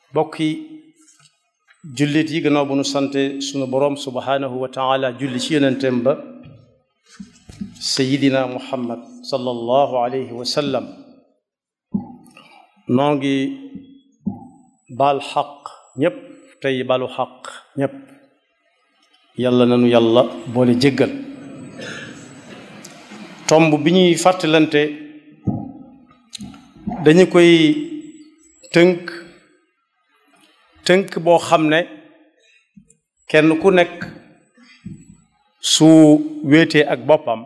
bokki jullit yi gannaaw bu nu sante sunu boroom subhanahu wa taala julli ci yonenteem ba sayidina muhammad sallallahu alayhi wa sallam noo ngi baal xaq ñépp tey balu xaq ñépp yàlla nanu yàlla boole jéggal tomb bi ñuy fàttalante dañu koy tënk tënk boo xam ne kenn ku nekk su wéetee ak boppam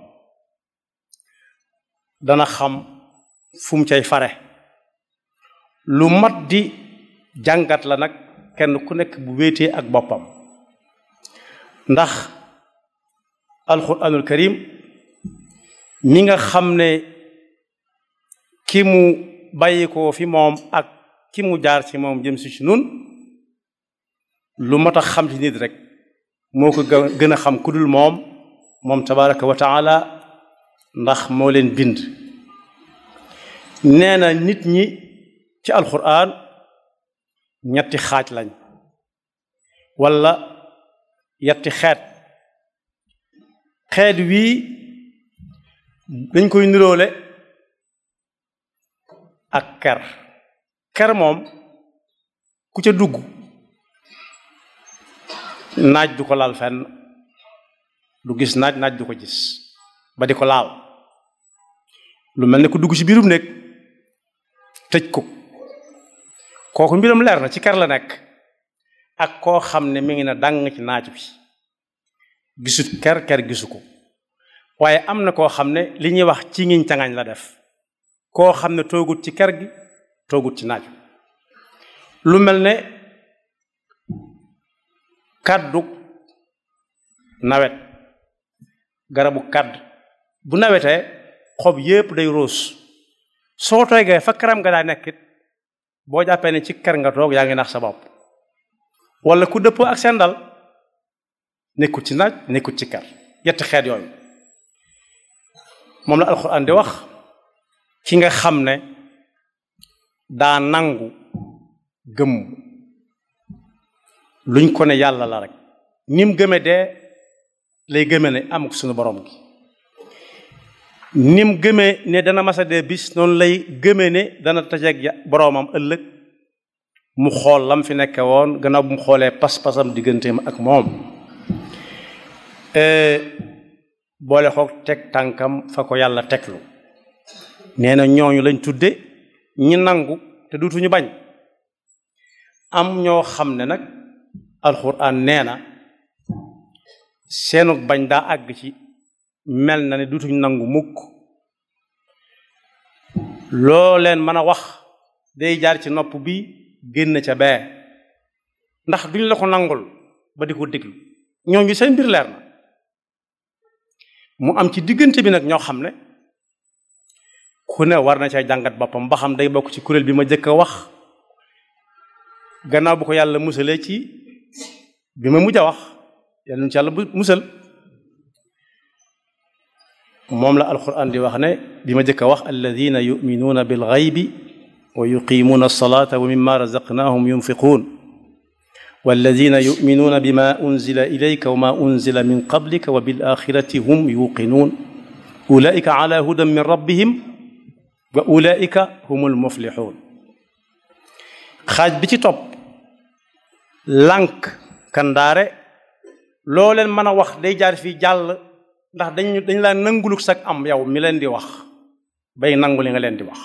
dana xam fu mu cay fare lu mat di jàngat la nag kenn ku nekk bu wéetee ak boppam ndax alquranul karim mi nga xam ne ki mu bàyyi ko fi moom ak ki mu jaar ci moom jëm si ci nun lu mat a xam ci nit rek moo ko gën a xam ku dul moom moom tabaraka wa taala ndax moo leen bind nee na nit ñi ci alquran ñetti xaaj lañ wala yetti xeet xeet wii dañ koy niroole ak ker ker moom ku ca dugg naaj du ko laal fenn du gis naaj naaj du ko gis ba di ko laal lu mel ne ku dugg ci biirum nekk tëj ko kooku mbiram leer na ci ker la nekk ak koo xam ne mi ngi na dàng ci naaj bi gisut ker ker gisu ko waaye am na koo xam ne li ñuy wax ci ngiñ cangañ la def koo xam ne toogut ci ker gi toogut ci naaj lu mel ne kàddu nawet garabu kàdd bu nawetee xob yépp day roos soo toogee fa karam nga daa nekkit boo jàppee ne ci ker nga toog yaa ngi nax sa bopp wala ku dëppoo ak seen dal nekkut ci naaj nekkut ci ker yetti xeet yooyu moom la alxuraan di wax ki nga xam ne daa nangu gëm luñ ko ne yàlla la rek nim gëme dee lay gëme ne am suñu borom gi nim gëme ne dana masa dee bis noonu lay gëme ne dana tajeeg boroomam ëllëg mu xool lam fi nekke woon gannaaw bu mu xoolee pas-pasam digganteem ak moom boole xoog teg tànkam fa ko yàlla teglu nee na ñooñu lañ tudde ñi nangu te duutuñu bañ am ñoo xam ne nag alxuraan nee na seenu bañ daa àgg ci mel na ne duutuñu nangu mukk loo leen mën a wax day jaar ci nopp bi génn ca bee ndax duñ la ko nangul ba di ko déglu ñooñu seen mbir leer na mu am ci diggante bi nag ñoo xam ne ku ne war na ca jàngat boppam ba xam day bokk ci kuréel bi ma jëkk a wax gannaaw bu ko yàlla musalee ci bi ma mujj a wax yàlla nu ci yàlla musal moom la alquran di wax ne bi ma jëkk a wax alladina yuminuuna bil ghaybi wa yuqimuuna alsalata wa mimma razaqnahum yunfiquun walladina yuminuuna bima unzila ilayka wa ma unzila min qablika wa bil axirati hum yuqinuun ulaika ala hudan min rabbihim wa ulaika humul muflixuun xaaj bi ci topp lànk kandaare loo leen mën a wax day jaar fii jàll ndax dañ dañ laa nanguluk sag am yow mi leen di wax bay nangu li nga leen di wax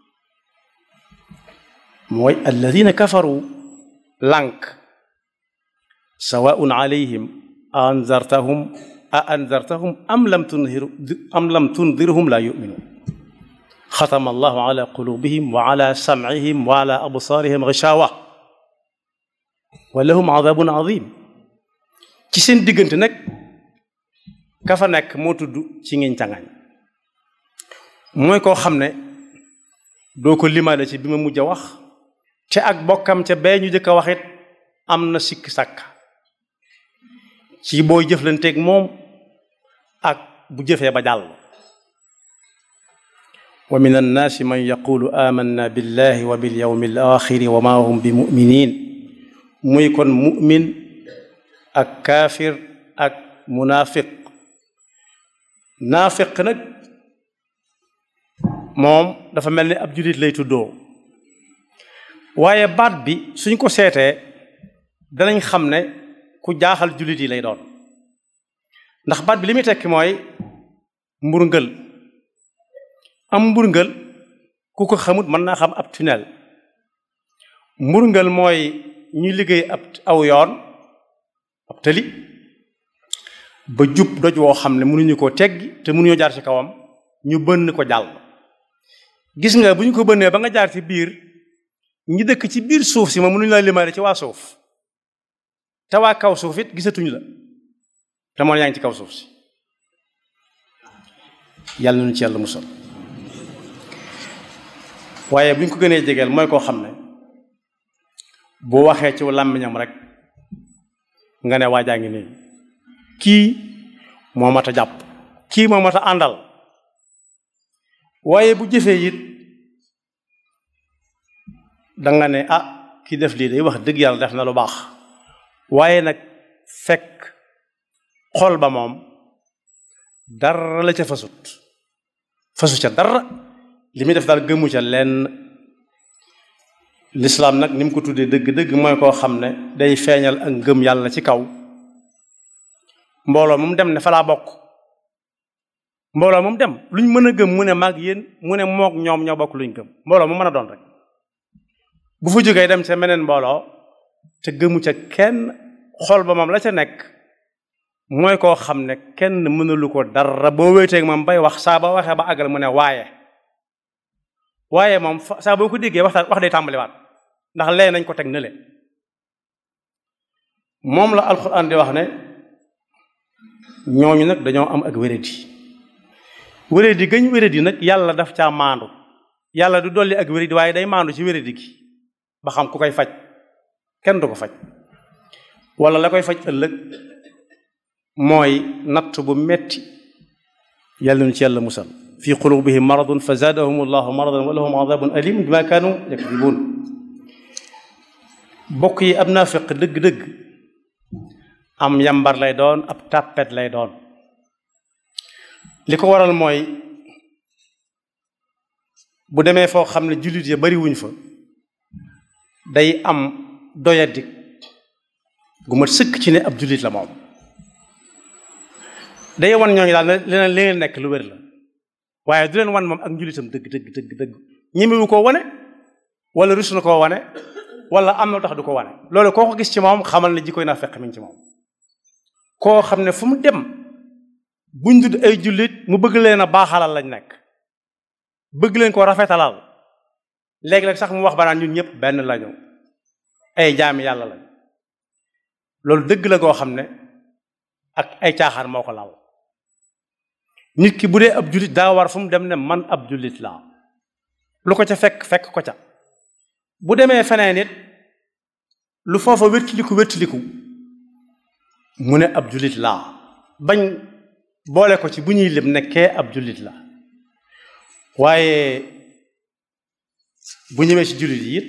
mooy alladina kafaru lànk sawaun alayhim a anzartahum a anzartahum am lam tunhir am lam tundirhum la yuminuun xatama allahu ala qulubihim wa ala samcihim wa ala absaarihim gishawa wa lahum adabun adim ci seen diggante nag ka fa nekk moo tudd ci ngiñ cangañ mooy koo xam ne doo ko limaale ci bi ma mujj a wax te ak bokkam ca bee ñu jëkk a waxit am na sikk sàkk ci booy jëflanteeg moom ak bu jëfee ba jàll wa min annaasi man yaqulu amanna billahi wa bil yawmi al axiri wa ma hum bi muminin muy kon mumin ak kaafir ak munaafiq naafiq nag moom dafa mel ni ab julit lay tuddoo waaye baat bi suñ ko seetee danañ xam ne ku jaaxal julit yi lay doon ndax baat bi li muy tekki mooy mburngal am mburngal ku ko xamut mën naa xam ab tunnel mburngal mooy ñuy liggéey ab aw yoon ab tëli ba jub doj woo xam ne mënuñu koo teggi te mënuñoo jaar ci kawam ñu bënn ko jàll gis nga bu ñu ko bënnee ba nga jaar ci biir ñi dëkk ci biir suuf si ma mënuñu la limaale ci waa suuf te waa kaw suuf it gisatuñ la te moom yaa ngi ci kaw suuf si yàlla nañu ci yàlla musal waaye bu ñu ko gënee jegeel mooy koo xam ne boo waxee ci làmmiñam rek nga ne waajaa ngi nii kii moo mat a jàpp kii moo mat a àndal waaye bu jëfee it danga ne ah ki def lii day wax dëgg yàlla def na lu baax waaye nag fekk xol ba moom dara la ca fasut fasu ca dara li muy def daal gëmu ca lenn lislaam nag ni mu ko tuddee dëgg-dëgg mooy koo xam ne day feeñal ak ngëm yàlla ci kaw mbooloo moom dem ne fa laa bokk mbooloo moom dem luñ mën a gëm mu ne maag yéen mu ne moog ñoom ñoo bokk luñ gëm mbooloo mu mën a doon rek bu fa jógee dem ca meneen mbooloo te gëmu ca kenn xol ba moom la ca nekk mooy koo xam ne kenn mënalu ko dara boo wéeteeg moom bay wax saa ba waxee ba àggal mu ne waaye waaye moom saa boo ko déggee waxtaan wax day tàmbaliwaat ndax lee nañ ko teg na le moom la alxuraan di wax ne ñooñu nag dañoo am ak wéradi wéradi gañ wéradi nag yàlla daf caa maandu yàlla du dolli ak wéradi waaye day maandu ci wéradi gi ba xam ku koy faj kenn du ko faj wala la koy faj ëllëg mooy natt bu metti yàlla nu ci yàlla musal fi qulubihim maradun fa zaadahum allahu maradan wa lahum adabun alim bima kaanu yakdibun bokk yi ab naafiq dëgg-dëgg am yambar lay doon ab tàppet lay doon li ko waral mooy bu demee foo xam ne jullit ya bari wuñ fa day am doyadik gu mat sëkk ci ne ab jullit la moom day wan ñooñu daal ne leneen li ngeen nekk lu wér la waaye du leen wan moom ak njullitam dëgg dëgg dëgg dëgg ñemewu koo wane wala rus na koo wane wala am na tax du ko wane loolu koo ko gis ci moom xamal ne jikkoy naa fekk mi ci moom koo xam ne fu mu dem buñ dudd ay jullit mu bëgg leen a baaxalal lañ nekk bëgg leen ko rafetalal léegi-léeg sax mu wax ba naan ñun ñëpp benn lañu ay jaami yàlla lañ loolu dëgg la goo xam ne ak ay caaxaan moo ko laal nit ki bu dee ab jullit daa war fu mu dem ne man ab jullit laa lu ko ca fekk fekk ko ca bu demee feneen it lu foofa wéttiliku wéttiliku mu ne ab jullit laa bañ boole ko ci bu ñuy lim nekkee ab jullit la waaye bu ñëwee ci jullit yi it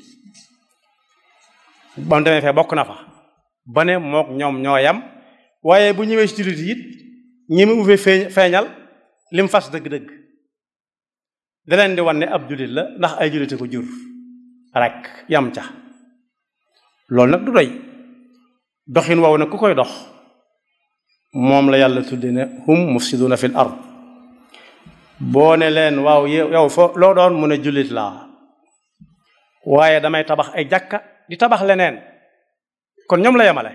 ba mu demee fee bokk na fa ba ne mook ñoom ñoo yam waaye bu ñëwee ci jullit yi it ñi mu fee feeñal lim fas dëgg-dëgg da leen di wan ne ab jullit la ndax ay jullite ko jur rek yam ca loolu nag du doy doxin wow nag ku koy dox moom la yàlla tudde ne hum mufsiduna fil ard boo ne leen waaw yow foo loo doon mu ne jullit laa waaye damay tabax ay jàkka di tabax leneen kon ñoom la yemale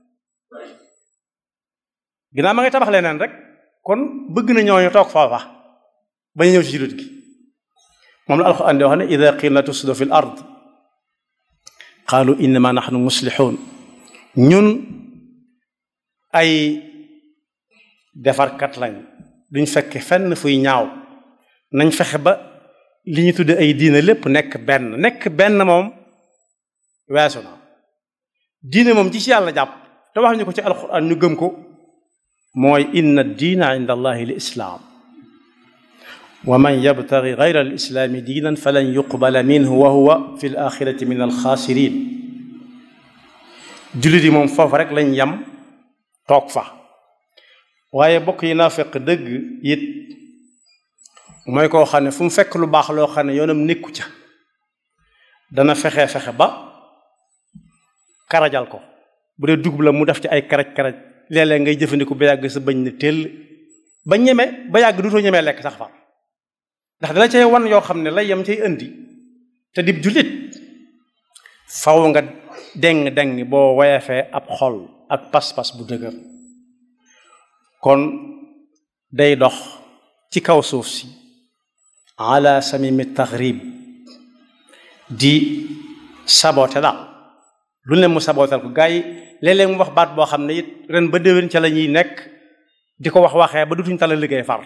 ginnaaw ma ngay tabax leneen rek kon bëgg na ñooñu toog foofa ba ñu ñëw ci jullit gi moom la alxuraan di wax ne ida qila tufsidu fi l ard qaalu innama nahnu muslixuun ñun ay defarkat lañ duñ fekk fenn fuy ñaaw nañ fexe ba li ñu tudde ay diine lépp nekk benn nekk benn moom weesu na diine moom ci ci yàlla jàpp te wax ñu ko ci alxuraan ñu gëm ko mooy inna diina inda allahi l islaam wa man yabtagi gayra alislaami diinan falan yuqbala minhu wa huwa fi l axirati min alxaasirin jullit yi moom foofu rek lañ yam toog fa waaye bokk yi naafeq dëgg it mooy koo xam ne fu mu fekk lu baax loo xam ne yoonam nekku ca dana fexe fexe ba karajal ko bu dee dugub la mu def ci ay karaj karaj léeg-léeg ngay jëfandiku ba yàgg sa bañ ne teel ba ñeme ba yàgg duutoo ñemee lekk sax far ndax dala cay wan yoo xam ne lay yam cay indi te dib jullit faw nga deng deng boo woyefee ab xol ak pas-pas bu dëgër kon day dox ci kaw suuf si ala samimi taxrib di saboté daal lu ne mu sabootal ko gars yi léeg-léeg mu wax baat boo xam ne it ren ba déwén ca la ñuy nekk di ko wax waxee ba dutuñ tala liggéey far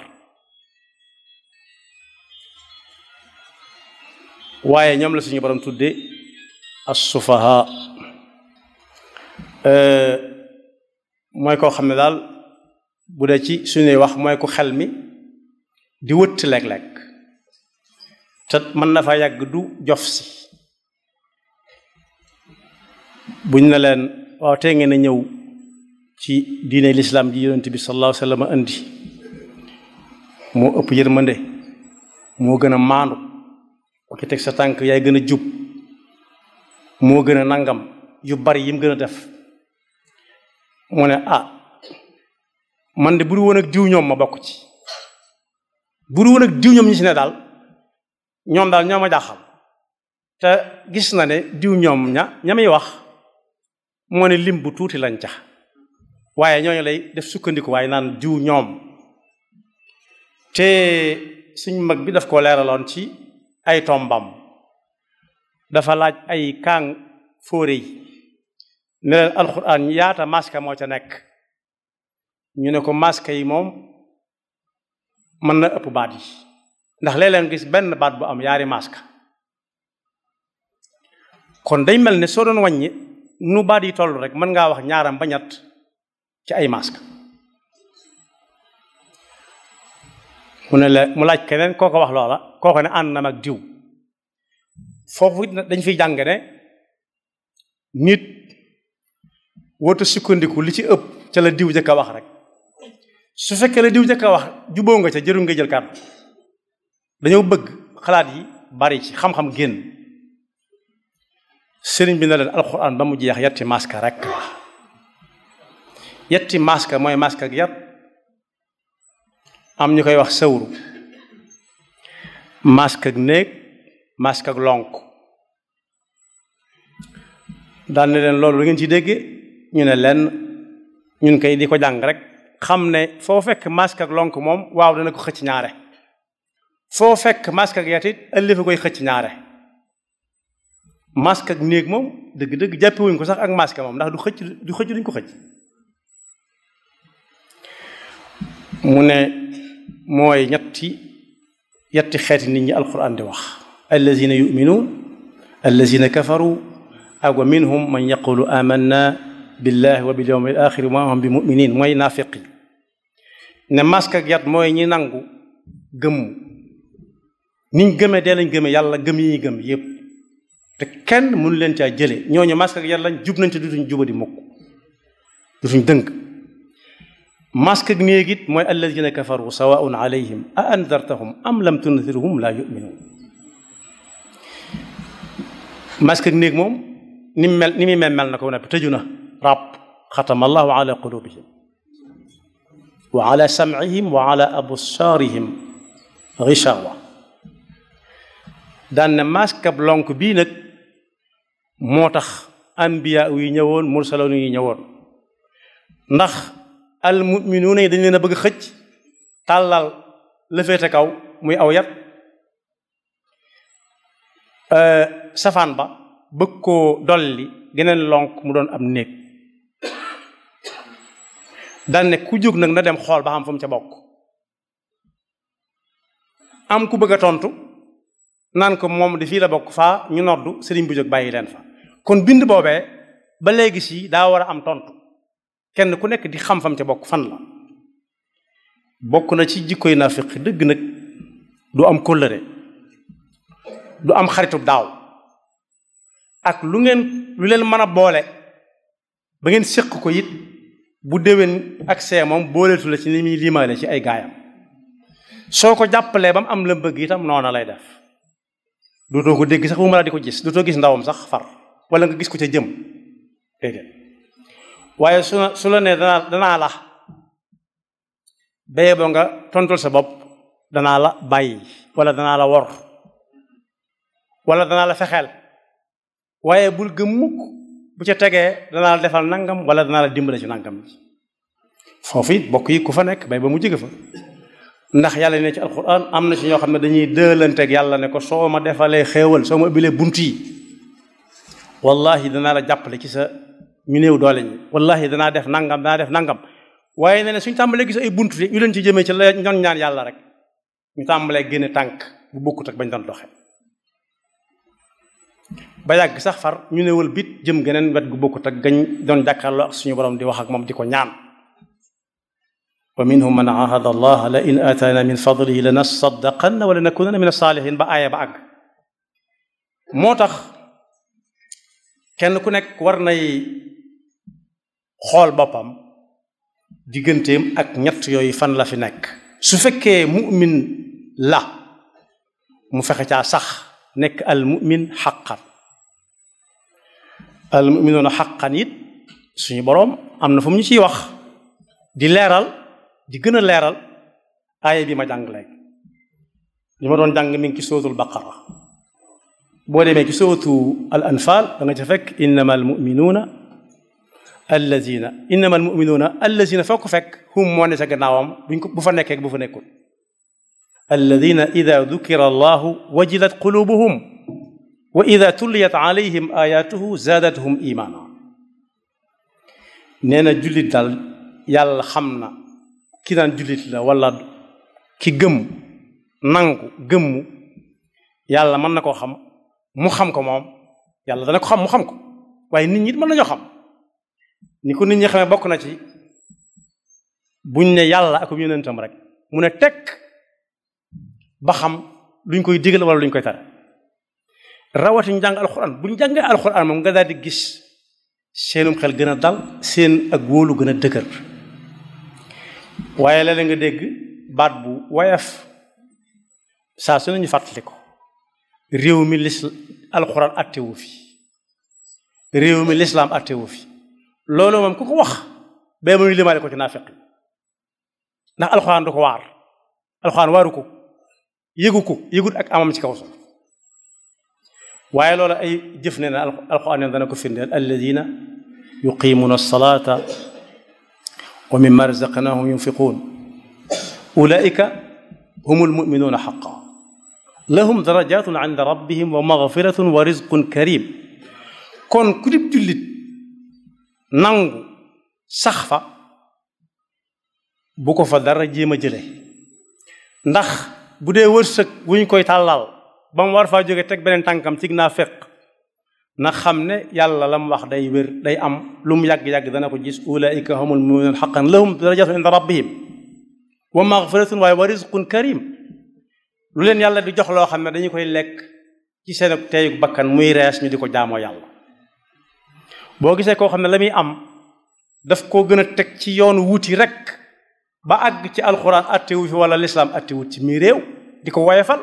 waaye ñoom la suñu borom tudde as-sufaha mooy koo xam ne daal bu dee ci suñuy wax mooy ku xel mi di wëtt lekk-lekk te mën na fa yàgg du jof si buñ ne leen waaw tey ngeen a ñëw ci diine lislaam ji yonent bi sallallahu alayhi wa sallam andi moo ëpp yërmande moo gën a maandu ku ci teg sa tànk yaay gën a jub moo gën a nangam yu bari yim gën a def mu ne ah man de buru woon ak diw ñoom ma bokk ci buru woon ak diw ñoom ñi si ne daal ñoom daal ñoo ma jaaxal te gis na ne diw ñoom ña ña muy wax moo ne lim bu tuuti lañ ca waaye ñooñu lay def sukkandiku waaye naan diw ñoom te suñ mag bi daf ko leeraloon ci ay tombam dafa laaj ay kaang fóore yi ne leen alxuraan yaata maska moo ca nekk ñu ne ko maska yi moom mën na ëpp baat yi ndax léeg-leen gis benn baat bu am yaari maska kon day mel ne soo doon wàññi nu baat yi toll rek mën ngaa wax ñaaram ba ñett ci ay maska mu ne la mu laaj keneen kooko wax loola kooko ne ànd na mag diw foofu dañ fiy jàng ne nit wootu sukkandiku li ci ëpp ca la diw jëkk a wax rek su fekkee la diw jëkk a wax juboo nga ca jëru nga jël kàddu dañoo bëgg xalaat yi bari ci xam-xam génn sëriñ bi na leen alxuraan ba mu jeex yetti maska rek la yetti maska mooy maska ak yat am ñu koy wax sawru maska ak néeg maska ak lonk daan ne leen loolu lu ngeen ci dégge ñu ne leen ñun koy di ko jàng rek xam ne foo fekk masque ak lonk moom waaw dana ko xëcc ñaare foo fekk masque ak yatit ëllëfa koy xëcc ñaare masque ak néeg moom dëgg-dëgg jàppewuñ ko sax ak masque moom ndax du xëcc du xëcc duñ ko xëcc mu ne mooy ñetti yetti xeeti nit ñi alquran di wax allazina yuminuun allazina kafaru ak wa minhum man yaqulu amanna billahi wa bil yawmil axir ma hum bi muminin mooy naafiq yi ne masque ak yat mooy ñi nangu gëmm niñ gëmee dee lañ gëmee yàlla gëm yi ñuy gëm yépp te kenn mënu leen caa jële ñooñu masque ak yat lañ jub nañ te dutuñ jubadi mukk dutuñ dënk masque ak néeg it mooy alladina kafaru sawaun alayhim a andartahum am lam tundirhum la yuminuun masque ak néeg moom ni mu mel ni muy mel mel na ko ne tëju na ràbb xatama allahu ala qulubihim wa ala samcihim wa ala absaarihim gishawa daan ne masque ab lonk bii nag moo tax anbiya yi ñëwoon mursaloon yi ñëwoon ndax al muminuuna yi dañ leen a bëgg xëcc tàllal la féete kaw muy aw yat safaan ba bëgg koo dolli geneen lonk mu doon am néeg daan ne ku jóg nag na dem xool ba xam fu mu ca bokk am ku bëgg a tontu naan ko moom di fii la bokk faa ñu noddu sëriñ bu jóg bàyyi leen fa kon bind boobee ba léegi si daa war a am tontu kenn ku nekk di xam fam ca bokk fan la bokk na ci jikkoy naafiq dëgg nag du am kóllëre du am xaritu daaw ak lu ngeen lu leen mën a boole ba ngeen séq ko it bu déwén ak see moom booleetu la ci ni muy limaale ci ay gaayam soo ko jàppalee ba mu am la bëgg itam noona lay def dootoo ko dégg sax bu ma la di ko gis dootoo gis ndawam sax far wala nga gis ko ca jëm déedéet waaye su la su la nee danaa danaa la béye boo nga tontul sa bopp danaa la bàyyi wala danaa la wor wala danaa la fexeel waaye bul gëm mukk bu ca tegee danaa la defal nangam wala danaa la dimbale ci nangam foofu it bokk yi ku fa nekk bay ba mu jóge fa ndax yàlla ne ci alquran am na ci ñoo xam ne dañuy dëlanteeg yàlla ne ko soo ma defalee xéewal soo ma ubbilee bunt yi wallahi danaa la jàppale ci sa ñu néew doole ñi wallahi danaa def nangam danaa def nangam waaye nee na suñ tàmbalee gis ay bunt ñu leen ci jëmee ci la ñoon ñaan yàlla rek ñu tàmbalee génne tànk bu bokkut ak bañ doon doxe ba yàgg sax far ñu ne wël bit jëm geneen wet gu bokkut ak gañ doon jàkkaarloo ak suñu borom di wax ak moom di ko ñaan wa minhum man ahada allah la in ataana min fadlihi la nasaddaqanna wala nakunanna min asalihin ba aaya ba àgg moo tax kenn ku nekk war nay xool boppam digganteem ak ñett yooyu fan la fi nekk su fekkee mu'min la mu fexe caa sax nekk al mu'min xaqan al mu'minuuna xaqan it suñu boroom am na fu mu ñu ciy wax di leeral di gën a leeral aaya bi ma jàng léegi li ma doon jàng mi ngi ci sootul baqara boo demee ci sootu al anfal da nga ca fekk innama al muminuuna allazina innama al muminuuna allazina foo ko fekk hum moo ne sa gannaawam buñ ko bu fa nekkee bu fa nekkul alladina ida dukira allahu wajilat qulubuhum wa ida tulliyat alayhim ayatuhu zaadathum imaana nee na jullit daal yàlla xam na ki naan jullit la wala ki gëm nangu gëmmu yàlla mën na koo xam mu xam ko moom yàlla dana ko xam mu xam ko waaye nit ñi mën nañoo xam ni ko nit ñi xamee bokk na ci buñ ne yàlla ak yonentam rek mu ne tekk ba xam luñ koy digal wala luñ koy tere rawati ñu jàng alxuraan buñ jàngee alxuraan moom nga daal di gis seenum xel gën a dal seen ak wóolu gën a dëgër waaye la nga dégg baat bu woyof saa su nañu fàttali ko réew mi lis alxuraan attewu fi réew mi lislaam attewu fi loolu moom ku ko wax ba muy limaale ko ci naafiq ndax alxuraan du ko waar alxuraan waaru ko yëgu ko yëgut ak amam ci kaw sax waaye loolu ay jëf ne na alxuraan ne dana ko firndeel alladina yuqimuuna alsalata wa mimma razaqnahum yunfiquun ulaika hum almuminuuna xaqa lahum darajatun inda rabbihim wa magfiratun wa rizqun karim kon ku dib jullit nangu sax fa bu ko fa dara jéem a jële ndax bu dee wërsëg bu ñu koy tàllal ba mu war faa jóge teg beneen tànkam cig naa fekk na xam ne yàlla la mu wax day wér day am lu mu yàgg-yàgg dana ko gis ulaika humul muminuun xaqan lahum darajatun inda rabbihim wa magfiratun waaye wa rizqun karim lu leen yàlla di jox loo xam ne dañu koy lekk ci seen teeyug bakkan muy rees ñu di ko jaamoo yàlla boo gisee koo xam ne la muy am daf koo gën a teg ci yoonu wuti rek ba àgg ci alxuraan attewu fi wala lislaam attewut ci mii réew di ko woyefal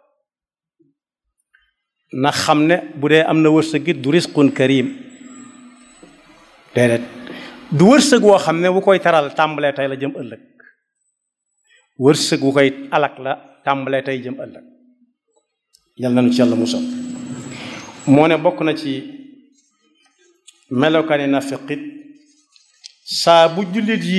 na xam ne bu dee am na wërsëg it du risqun karim déedéet du wërsëg woo xam ne bu koy taral tàmbalee tey la jëm ëllëg wërsëg wu koy alak la tàmbalee tey jëm ëllëg yal nañu ci yàlla musal moo ne bokk na ci melokaani nafiqit saa bu jullit yi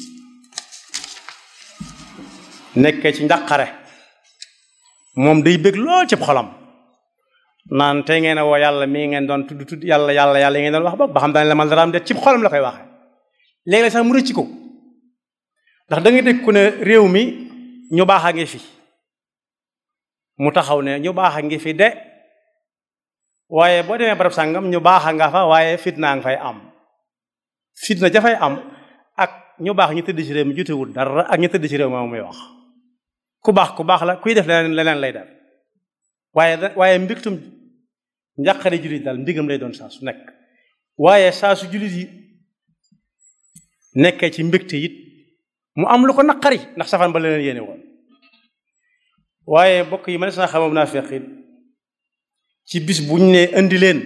nekkee ci njàqare moom day bëgg lool ci xolam naan tey ngeen a woo yàlla mii ngeen doon tudd tudd yàlla yàlla yàlla yi ngeen doon wax ba ba xam daan la mal daraam de ci xolam la koy waxe léegi sax mu rëcc ko ndax da nga dégg ku ne réew mi ñu baax a ngi fi mu taxaw ne ñu baax a ngi fi de waaye boo demee barab sàngam ñu baax a nga fa waaye fitna nga fay am fitna jafay am ak ñu baax ñu tëdd ci réew mi jotewul dara ak ñu tëdd ci réew moom muy wax ku baax ku baax la kuy def leneen leneen lay def waaye waaye mbégtum njàqare jullit daal mbigam lay doon saa su nekk waaye saa su jullit yi nekkee ci mbégte it mu am lu ko naqari ndax safaan ba leneen yéene woon waaye bokk yi ma ne saa xamam naa feqit ci bis bu ñu nee indi leen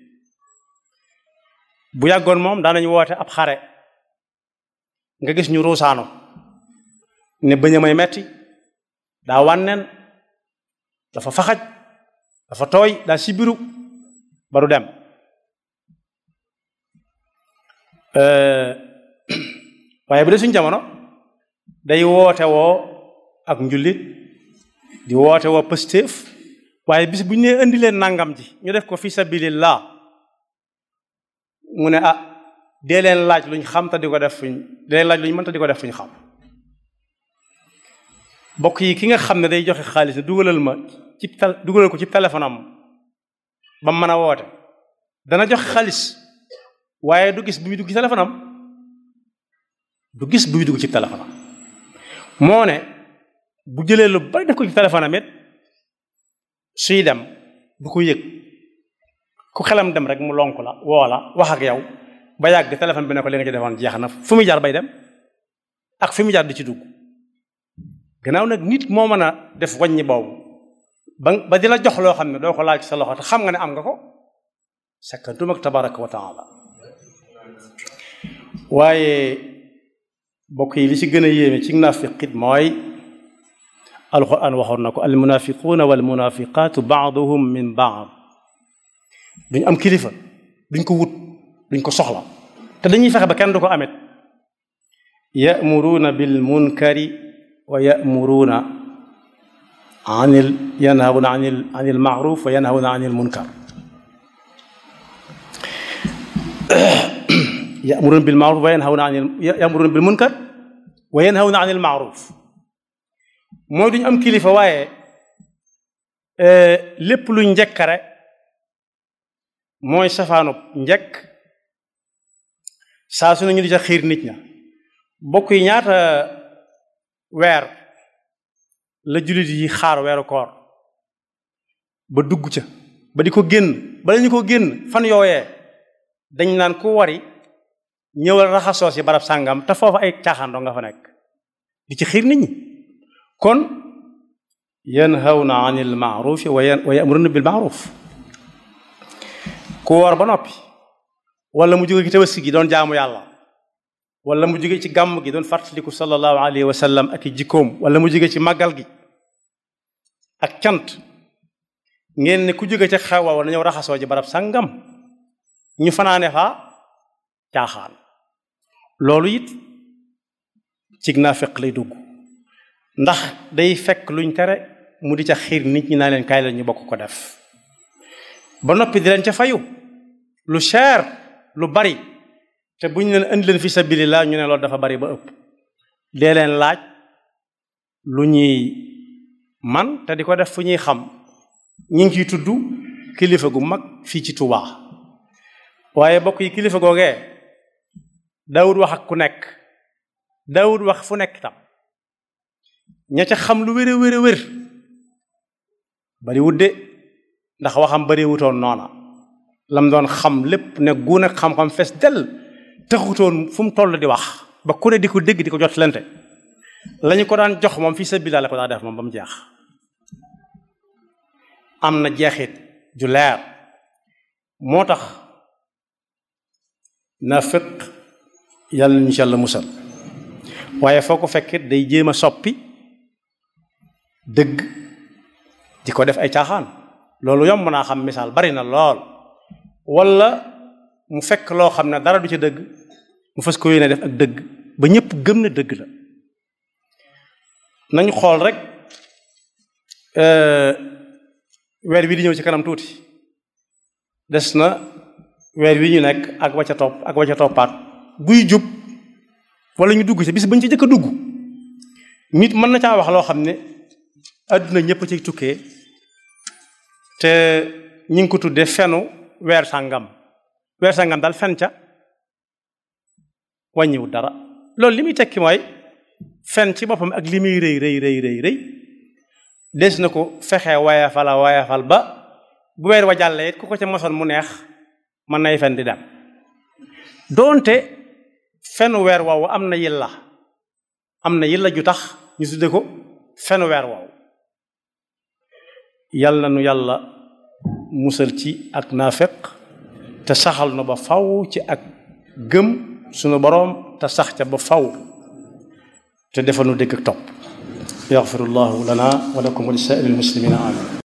bu yàggoon moom daanañu woote ab xare nga gis ñu ruusaano ne bëñ a may metti daa wànneen dafa faxaj dafa tooy daa sibiru ba du dem waaye bu dee suñu jamono day woote woo ak njullit di woote woo pëstéef waaye bis bu ñu nee indi leen nangam ji ñu def ko fi sabilillah mu ne ah dee leen laaj luñ xam te di ko def fuñ dee leen laaj luñ mën te di ko def fuñ xam mbokk yi ki nga xam ne day joxe xaalis ne dugalal ma ci dugalal ko ci téléphone am ba mu mën a woote dana joxe xaalis waaye du gis bu muy dugg ci téléphone am du gis bu muy dugg ci téléphone am moo ne bu jëlee lu bari def ko ci téléphone am it suy dem du ko yëg ku xelam dem rek mu lonk la woo la wax ak yow ba yàgg téléphone bi ne ko li nga ci defoon jeex na fu muy jaar bay dem ak fi mu jaar di ci dugg gannaaw nag nit moo mën a def wàññi boobu ba ba di la jox loo xam ne doo ko laaj sa loxo te xam nga ne am nga ko sakkantum ak tabaraka wa taala waaye bokk yi li ci gën a yéeme ci naafiqit mooy alquran waxoon na ko almunafiquuna walmunafiqaatu baaduhum min baad duñ am kilifa duñ ko wut duñ ko soxla te dañuy fexe ba kenn du ko amit yamuruuna bil munkari wa yamuruuna anil yanhawuna anil anil maaruf wa yanhawuna anil munkar yamuruuna bil maaruf wa yanhawuna anil yamuruuna bil munkar wa yanhawuna anil maaruf mooy duñu am kilifa waaye lépp lu njëkkare mooy safaanub njëkk saa su ne ñu di ca xiir nit ña bokk yi ñaata weer la jullit yi xaar weeru koor ba dugg ca ba di ko génn bala ñu ko génn fan yooyee dañ naan ku wari ñëwal raxasoo si barab sàngam te foofu ay caaxaandoo nga fa nekk di ci xiir nit ñi kon yanhawna anil maarufi wa yamuruna bil maaruf ku woor ba noppi wala mu jóge ci tabaski gi doon jaamu yàlla wala mu jóge ci gàmm gi doon fàttaliku sallallahu alayhi wa sallam ak i jikkoom wala mu jóge ci màggal gi ak cant ngeen ne ku jóge ca xew wa na ñëw raxasoo ji barab sangam ñu fanaane fa caaxaan loolu it cig naa fekk lay dugg ndax day fekk luñ tere mu di ca xiir nit ñi naa leen kaay la ñu bokk ko def ba noppi di leen ca fayu lu cher lu bari te buñ leen indi leen fi sabilillah ñu ne loolu dafa bari ba ëpp dee leen laaj lu ñuy man te di ko def fu ñuy xam ñi ngi ciy tudd kilifa gu mag fii ci Tuubaa waaye bokk yi kilifa googee daawut wax ak ku nekk daawut wax fu nekk tam ña ca xam lu wér a wér a wér bari wudde ndax waxam bari wutoon noona lam doon xam lépp ne gu nekk xam-xam fees del taxutoon fu mu toll di wax ba ku ne di ko dégg di ko jot lente lañu ko daan jox moom fii sa bilaa la ko daa def moom ba mu jeex am na jeexit ju leer moo tax naafiq yàlla nañu ci yàlla musal waaye foo ko fekkit day jéem a soppi dëgg di ko def ay caaxaan loolu yomb naa xam misaal bari na lool wala mu fekk loo xam ne dara du ci dëgg mu fas ko yéene def ak dëgg ba ñëpp gëm na dëgg la nañu xool rek weer wi di ñëw ci kanam tuuti des na weer wi ñu nekk ak wacca topp ak wacca toppaat buy jub wala ñu dugg ci bis bañ ci jëkk a dugg nit mën na caa wax loo xam ne àdduna ñëpp ci tukkee te ñi ngi ko tuddee fenu weer sàngam weer sàngam daal fen ca wàññiwul dara loolu li muy tekki mooy fen ci boppam ak li muy rëy rëy rëy rëy rëy des na ko fexe wayafal a wayafal ba bu weer wa jàllee it ku ko ca mosoon mu neex mën nay fen di dem doonte fenu weer woowu am na yilla am na yilla ju tax ñu tudde ko fenu weer woowu yàlla nu yàlla musal ci ak naafeq te saxal na ba faw ci ak gëm sunu boroom te sax ca ba faw te defal nu dégg ak topp yaxfirullahu lana wa lakum wa li saa'iril muslimina amin